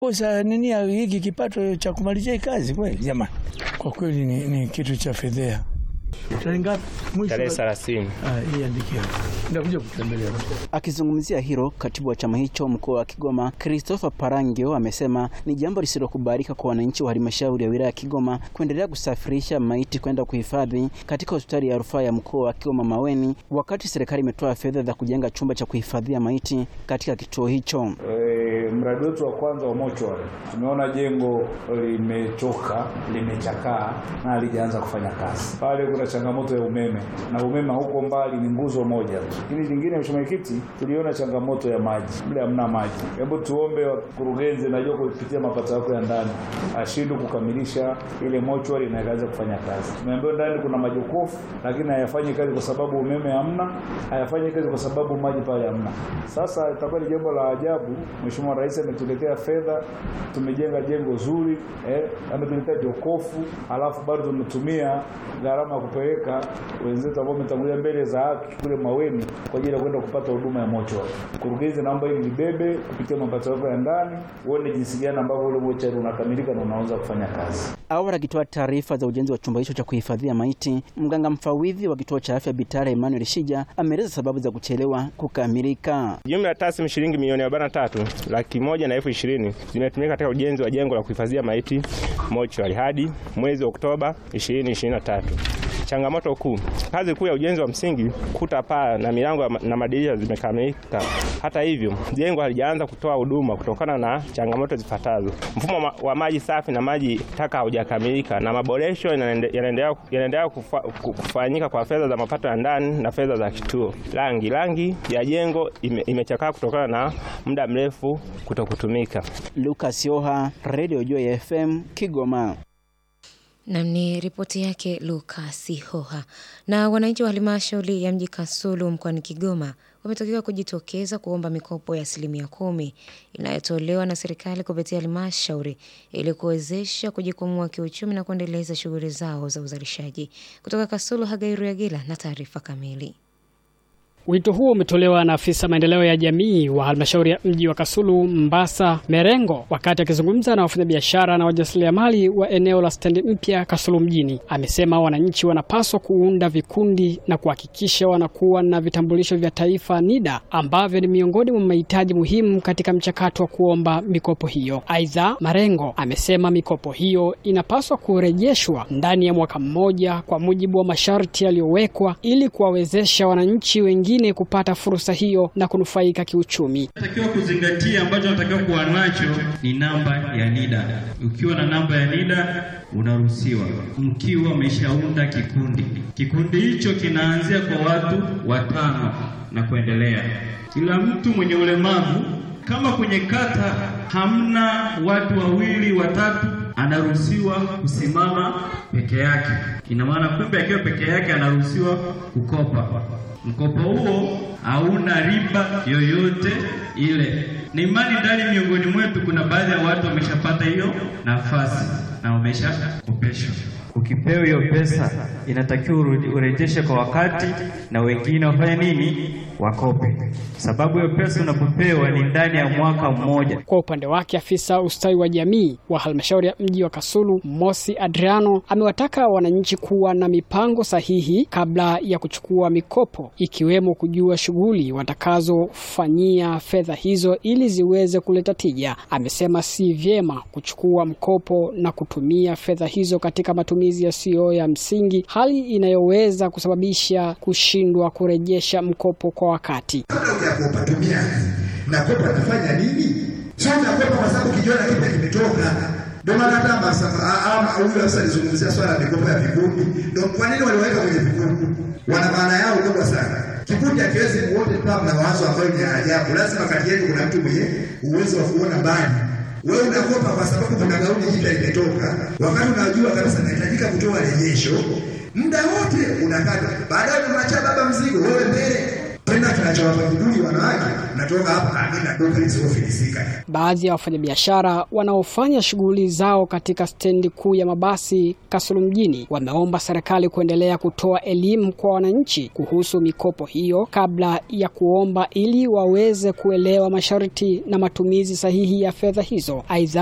kosa nini ya hiki kipato cha kumalizia hii kazi kweli jamani, kwa kweli ni, ni kitu cha fedhea. Tarehe ngapi? Mwisho tarehe wa- thelathini. Ah, hii andikia. Ndakuja kutembelea. Akizungumzia hilo, katibu wa chama hicho mkoa wa Kigoma Christopher Parangio amesema ni jambo lisilokubalika kwa wananchi wa halmashauri ya wilaya ya Kigoma kuendelea kusafirisha maiti kwenda kuhifadhi katika hospitali ya rufaa ya mkoa wa Kigoma Maweni, wakati serikali imetoa fedha za kujenga chumba cha kuhifadhia maiti katika kituo hicho. E, mradi wetu wa kwanza wa mochwari tumeona jengo limechoka, limechakaa na halijaanza kufanya kazi. Pale kuna changamoto ya umeme na umeme huko mbali ni nguzo moja tu. Lakini lingine, Mheshimiwa Mwenyekiti, tuliona changamoto ya maji, mle hamna maji. Hebu tuombe wakurugenzi, najua kupitia mapato yako ya ndani ashindwe kukamilisha ile mochwari na ikaanza kufanya kazi. Tumeambiwa ndani kuna majokofu, lakini hayafanyi kazi kwa sababu umeme hamna, hayafanyi kazi kwa sababu maji pale hamna. Sasa itakuwa ni jambo la ajabu. Mheshimiwa Rais ametuletea fedha, tumejenga jengo zuri eh, ametuletea jokofu, alafu bado tumetumia gharama ya kupeleka wenzetu ambao wametangulia mbele za haki kule Maweni kwa ajili ya kwenda kupata huduma ya mochwari. Mkurugenzi, naomba hili libebe kupitia mapato yako ya ndani, uone jinsi gani ambavyo ule mochwari unakamilika na unaanza kufanya kazi. Awali akitoa taarifa za ujenzi wa chumba hicho cha kuhifadhia maiti, mganga mfawidhi wa kituo cha afya Bitara Emmanuel Shija ameeleza sababu za kuchelewa kukamilika. Jumla ya taslimu shilingi milioni arobaini na tatu laki moja na elfu ishirini zimetumika katika ujenzi wa jengo la kuhifadhia maiti mochwari hadi mwezi Oktoba 2023. Changamoto kuu, kazi kuu ya ujenzi wa msingi, kuta, paa na milango na madirisha zimekamilika. Hata hivyo, jengo halijaanza kutoa huduma kutokana na changamoto zifuatazo: mfumo wa- wa maji safi na maji taka haujakamilika, na maboresho yanaende- yanaendelea yanaendelea kufa- ku- kufanyika kwa fedha za mapato ya ndani na fedha za kituo. Rangi rangi ya jengo ime- imechakaa kutokana na muda mrefu kutokutumika. Lucas Yoha, Radio Joy FM, Kigoma. Nam ni ripoti yake Lukas Hoha. Na wananchi wa halmashauri ya mji Kasulu mkoani Kigoma wametakiwa kujitokeza kuomba mikopo ya asilimia kumi inayotolewa na serikali kupitia halmashauri ili kuwezesha kujikwamua kiuchumi na kuendeleza shughuli zao za uzalishaji. Kutoka Kasulu, Hagairu Yagila na taarifa kamili. Wito huo umetolewa na afisa maendeleo ya jamii wa halmashauri ya mji wa Kasulu Mbasa Merengo wakati akizungumza na wafanyabiashara na wajasiriamali wa eneo la stendi mpya Kasulu mjini. Amesema wananchi wanapaswa kuunda vikundi na kuhakikisha wanakuwa na vitambulisho vya taifa NIDA ambavyo ni miongoni mwa mahitaji muhimu katika mchakato wa kuomba mikopo hiyo. Aidha, Marengo amesema mikopo hiyo inapaswa kurejeshwa ndani ya mwaka mmoja kwa mujibu wa masharti yaliyowekwa ili kuwawezesha wananchi wengine kupata fursa hiyo na kunufaika kiuchumi. Takiwa kuzingatia ambacho natakiwa kuwa nacho ni namba ya NIDA. Ukiwa na namba ya NIDA unaruhusiwa, mkiwa umeshaunda kikundi. Kikundi hicho kinaanzia kwa watu watano na kuendelea. Kila mtu mwenye ulemavu, kama kwenye kata hamna watu wawili watatu, anaruhusiwa kusimama peke yake. Ina maana kumbe akiwa peke yake anaruhusiwa kukopa. Mkopo huo hauna riba yoyote ile. Ni imani ndani miongoni mwetu kuna baadhi ya watu wameshapata hiyo nafasi na wameshakopeshwa. Ukipewa hiyo pesa inatakiwa urudi- urejeshe kwa wakati, na wengine wafanye nini? Wakope, sababu hiyo pesa unapopewa ni ndani ya mwaka mmoja. Kwa upande wake afisa ustawi wa jamii wa halmashauri ya mji wa Kasulu Mosi Adriano amewataka wananchi kuwa na mipango sahihi kabla ya kuchukua mikopo, ikiwemo kujua shughuli watakazofanyia fedha hizo ili ziweze kuleta tija. Amesema si vyema kuchukua mkopo na kutumia fedha hizo katika matumizi yasiyo ya msingi, hali inayoweza kusababisha kushindwa kurejesha mkopo kwa wakati. Kabla hujakopa tumia na kopa nafanya nini? Sio unakopa kwa sababu kijiona kipi kimetoka. Ndio maana hata masasa ama huyu sasa alizungumzia swala la mikopo ya vikundi. Ndio kwa nini waliweka kwenye vikundi? Wana maana yao kubwa sana. Kikundi hakiwezi wote kuwa na mawazo ambayo ni ya ajabu. Lazima kati yenu kuna mtu mwenye uwezo wa kuona mbali. Wewe unakopa kwa sababu kuna gauni jipya limetoka, wakati unajua kabisa nahitajika kutoa rejesho, muda wote unakata. Baadaye unamwachia baba mzigo, wewe mbele Tena kinachowapa kiburi wanawake, natoka hapa na mimi na duka lisilofilisika. Baadhi ya wafanyabiashara wanaofanya shughuli zao katika stendi kuu ya mabasi Kasulu mjini wameomba serikali kuendelea kutoa elimu kwa wananchi kuhusu mikopo hiyo kabla ya kuomba ili waweze kuelewa masharti na matumizi sahihi ya fedha hizo. Aidha,